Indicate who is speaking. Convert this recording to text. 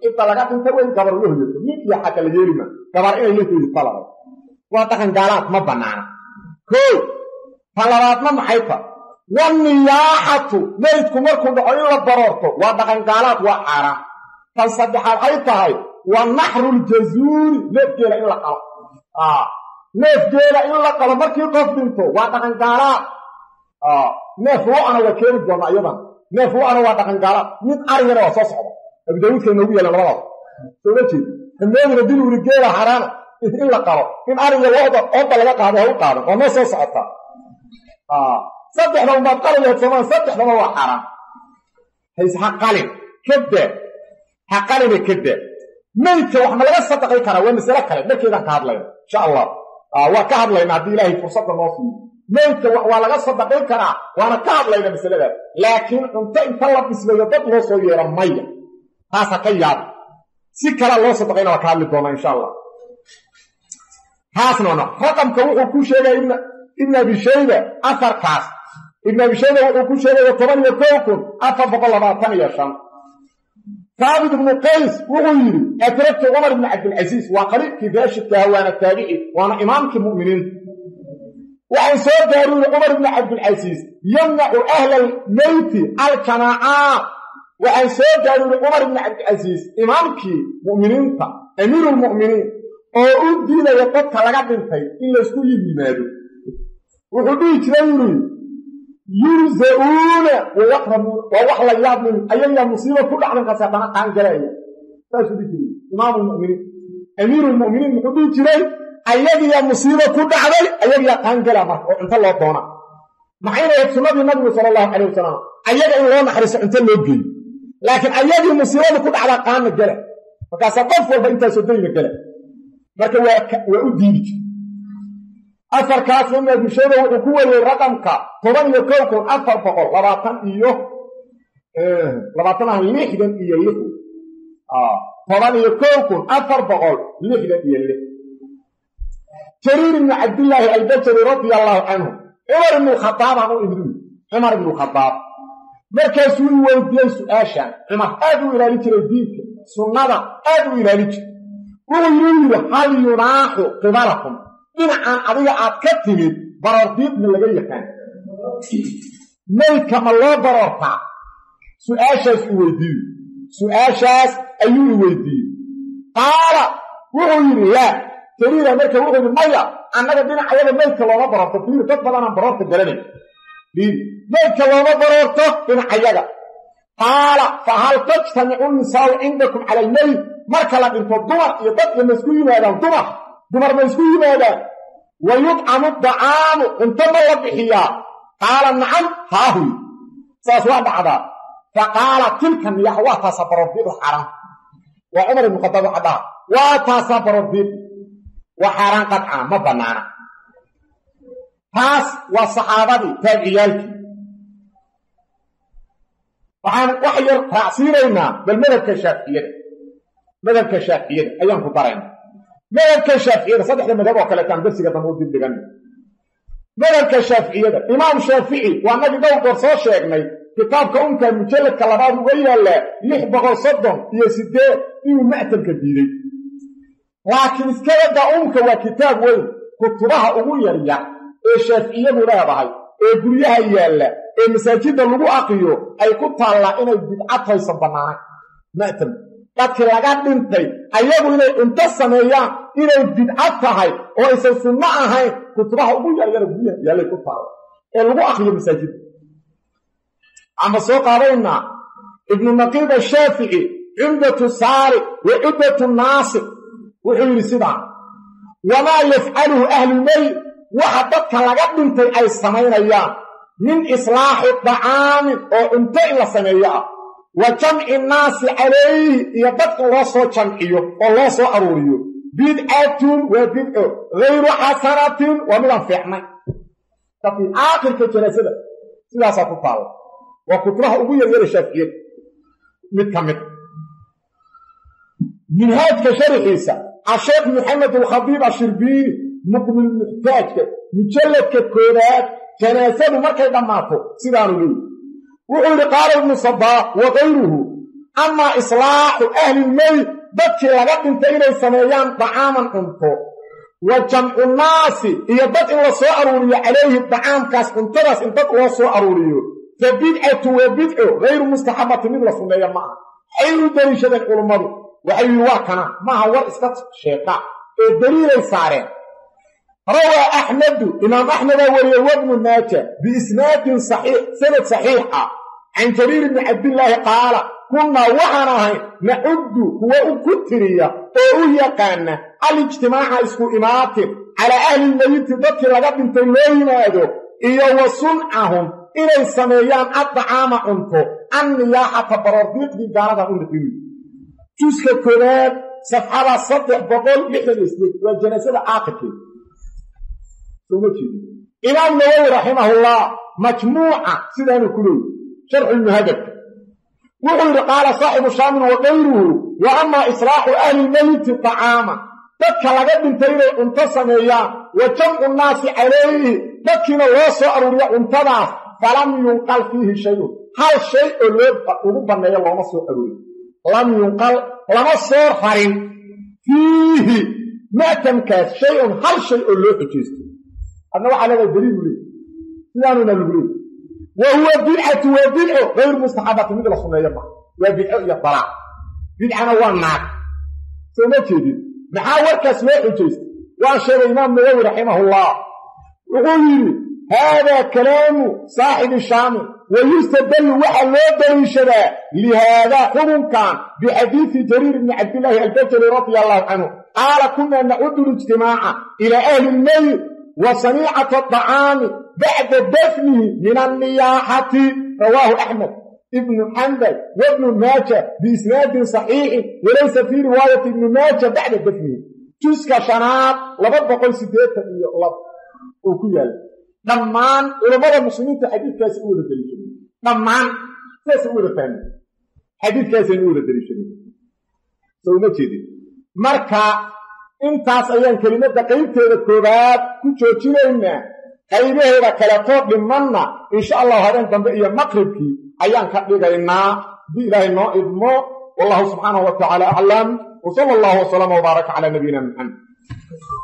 Speaker 1: cidda laga dhintay waa in gabar la hoyato nin iyo xagga la yeelima gabar inay la hoyid talabay waa dhaqan gaalaad ma banaana koo ta labaadna maxay ta waniyaaxatu meydku markuu dhaco in la baroorto waa dhaqan gaalaad waa xaaraan tan saddexaad ay tahay wa naxruljazuuri neefgeela in la qalo neefgeela in la qalo markii qof dhinto waa dhaqan gaalaad neef lo-ana waa keeni doona iyadan neef lo-ana waa dhaqan gaalaad mid arigana waa soo socda abudawuudka inoogu yeelan labadaas soo ma jeed hameedina dil wuri geela xaraana in la qalo in ariga looda ooda laga qaado ha u qaadan oo noo soo socota saddexda unbaad qali lahayd soomaa saddexdaba waa xaaraan hays ha qalin kada ha qalina kada meydka wax ma laga sadaqay karaa waa masale kale markeedaan ka hadlayna insha allah waa ka hadlayna haddii ilaahay fursadda noo siiyo meydka waa laga sadaqay karaa waana ka hadlayna masaladaas laakiin cunto inta la bisleeyo dad loo soo yeera maya taas ha ka yaaba si kalea loo sadaqayna waa ka hadli doonaa insha allah taasnana raqamka wuxuu ku sheegaya ibn abi shayba afarkaas ibn abi shayba wuxuu ku sheegaya toban iyo kow kun afar boqol labaatan iyo shan saabit ibnu qays wuxuu yidhi adragtu cumar ibni cabdilcasiis waa qariibkii raashidkaha waana taabici waana imaamkii mu'miniinta waxaan soo gaariyey cumar ibni cabdilcasiis yamnacu ahla almeyti aljamaacaat waxaan soo gaariyey cumar ibni cabdilcasiis imaamkii mu'miniinta amiiru lmu'miniin oo u diidaya dadka laga dhintay in laysku yimaado wuxuu dhihi jiray yuri yurza'uuna wayaqrabuuna waa wax la yaab min ayayaa musiiba ku dhacdan kaas haddana qaan galaya saasuu dhihi jiray imaamu lmuminiin amiiru lmu'miniin muxuu dhihi jiray ayagiyaa musiiba ku dhacday ayagiyaa qaan gala marka oo cunto loo doona maxayna ahayd sunnadii nabigu sala allahu calayh wasalam ayaga in loo naxariiso cunto loo geeyo laakiin ayagii musiibadu ku dhacdaa qaanna gala markaasaa qof walba intaasoo dayna gala marka waa u diidi jir afarkaas ibn abishayba wuxuu ku wariyey raqamka toban iyo kow kun afar boqol labaatan iyo labaatan ah lixdan iyo lix toban iyo kow kun afar boqol lixdan iyo lix jariir ibni cabdillaahi albajari radia allaahu canhu cumar ibnu khadaabaan u imri cumar ibnu khadaab markaasuu i weydiiyey su-aashan cumar aad u ilaali jiray diinka sunnada aad u ilaali jiray wuxuu yuu yidhi hal yunaaxu qibalakum dhinacan adiga aad ka timid baroordiiqma laga yaqaan maydka ma loo baroortaa su-aashaas u weydiiye su-aashaas ayuu i weydiiyey qaala wuxuu yidhi laa jariira marka wuxuu yidhi maya annaga dhinacayada maydka looma baroorto fiir dad badanaan baroorta garanay fiir maydka looma baroorto dhinacayaga qaala fa hal tajtamicu nisaau cindakum cala almeyd marka la dhinto dumar iyo dadka ma isku yimaadaan dumar dumar ma isku yimaadaan wa yudcamu dacaamu cunto ma la bixiyaa qaala nacam haahuy saas waa dhacdaa fa qaala tilka niyax waa taasaa baroordiiqda xaaraan waa cumar ibnu khadaab caddaa waa taasaa baroordiiq waa xaaraan qadca ma bannaana taas waa saxaabadii taabiciyaalkii waxaan wax yar raacsiinaynaa bal madhabka shaaficiyada madhabka shaaficiyada ayaan ku darayna madhabka shaaficiyada saddexda madhab oo kaleetaan darsiga dambe u dibdhigan madhabka shaaficiyada imaam shaafici waa nagi dhowr goor soo sheegnay kitaabka unka mujalladka labaad uga yaallaa lix boqol soddon iyo sideed inuu ma'tabka diiday laakiin iskabada umka waa kitaab weyn kutubaha ugu yaryar ee shaaficiyadu leedahay ee guryaha yaalla ee masaajidda lagu aqiyo ay ku taallaa inay bidcad haysan bannaanayn ma'tab dadkii laga dhintay ayagu inay cunto sameeyaan inay bidcad tahay oo aysan sunno ahayn kutubaha ugu yaryara guryaha yaallay ku taalla ee lagu aqriyo masaajidda amba soo qaadaynaa ibnu naqiib ashaafici cumdatu saari wa cuddatu naasir wuxuu yidhi sidaa wamaa yafcaluhu ahlulmeyt waxa dadka laga dhintay ay samaynayaan min islaaxi dacaamin oo cunto in la sameeyo ah wa jamci nnaasi calayhi iyo dadka loo soo jamciyo oo loo soo aruuriyo bidcatun waa bidco hayru xasanatin waa midaan fiicnay kafii aakhirka janaasada sidaasaa ku taalla waa kutubaha ugu yaryara shaaficiyada mid ka mid minhaajka sharaxiisa asheekh maxamed alkhadiib ashirbiini muqnilmuxtaajka mujalladka koobaad janaasadu markay dhammaato sidaanu leeyi wuxuu yidhi qaala ibnu sabaa wa kayruhu amaa islaaxu ahlilmeyt dadkii laga dhintay inay sameeyaan dacaaman cunto wa jamcu naasi iyo dad in la soo aruuriyo calayhi dacaamkaas cuntadaas in dad loo soo aruuriyo fa bidcatu waa bidco hayru mustaxabati mid la sunneeya ma aha waxay u deliishadeen culummadu waxay yihi waa kana maaha war iska sheeqa ee daliilay saareen rawaa axmedu imaam axmedaa wariyey wabnu maaja biisnaadin saxiix sanad saxiixa can jariir bni cabdillaahi qaala kunnaa waxaan ahay nacuddu kuwa u ku tiriya oo u yaqaana alijtimaaca isku imaatin calaa ahlilmeyiti dadkii laga dhintay loo yimaado iyo wa suncahum inay sameeyaan addacaama cunto anniyaaxata baroordiiqdii gaaladan u niqimi juska koowaad safxada saddex boqol lixdan iyo sideed waa janaasada caaqilkeeda sooma jeedi imaam nawowi raximahullah majmuuca sidaanu ku leeyi sharxulmuhadabka wuxuu yidhi qaala saaxibu shaamin wa kayruhu wa amaa islaaxu ahlilmeyti tacaama dadka laga dhintay inay cunto sameeyaan wa jamcu nnaasi calayhi dadkiina loo soo aruuriyo cuntadaas falam yunqal fiihi shayun hal shay oo loo ugu banneeyo looma soo aruuriyo lam yunqal lama soo rarin fiihi ma'tamkaas shay-un hal shay oo loo xujaysto adna waxaa leedahay daliilu leey sidaanuna lagu leey wa huwa bidcatu waa bidco hayru mustaxabati mid la sunneeyo ma waa bidco iyo dalaac bidcana waa naag soo ma jeedin maxaa warkaas loo xujaystay waa sheegay imaam nawowi raximahullah wuxuu yidhi haadaa kalaamu saaxibi shaami wa yustadallu waxaa loo daliishadaa lihaadaa xurunkan bixadiidi jariir bni cabdillaahi albajali radia allahu canhu qaala kunaa nacudu lijtimaaca ilaa ahli lmeyt wa saniicata adacaami bacda dafnihi min anniyaaxati rawaahu axmed ibnu xambal wabnu maaja biisnaadin saxiixin walaysa fii riwaayati ibni maaja bacda dafnihi juska shanaad laba boqol siddeetan iyo laba oo ku yaalla dhammaan culammada muslimiinta xadiidkaasi u wada daliishadeen dhammaan sidaasa u wada fahmeen xadiidkaasayna u wada daliishadeen soo uma jeedin marka intaas ayaan kelimadda qaybteeda koowaad ku joojinaynaa qaybaheeda kaleetoo dhimanna insha allahu habeen dambe iyo maqribkii ayaan ka dhigaynaa haddii ilaahay noo idmo wallahu subxaanahu wa tacaala aclam wa sala allahu wasalama wbaaraka calaa nabiyina maxamed